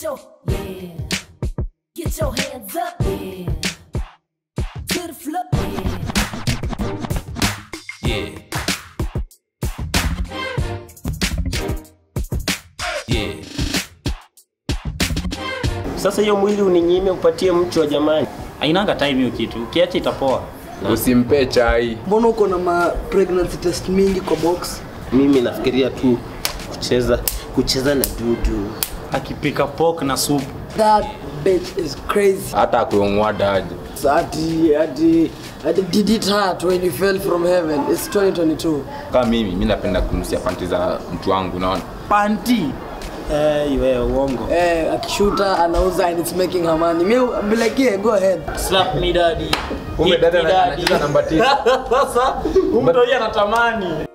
your yeah. Get your hands up, yeah. To the floor, yeah. Yeah. Yeah. Sasa hiyo mwili uninyime upatie mtu wa jamani. Ainanga time hiyo kitu. Ukiacha itapoa. usimpe chai mbona uko na ma pregnancy test mingi kwa box Mimi nafikiria tu kucheza kucheza na dudu. Akipika pork na soup. that bitch is crazy hata akuong'wada aje ati ati ati did it hurt when you fell from heaven it's 2022 kama mimi mi napenda kunusia panti za mtu wangu naona Panti. Eh, iwe uongo. eh akishuta anauza and it's making her money me I'll be like yeah go ahead Slap me daddy. Kumbe Hit dada me ana- daddy. anacheza namba tisa. Sasa, huyu mtu yeye anatamani.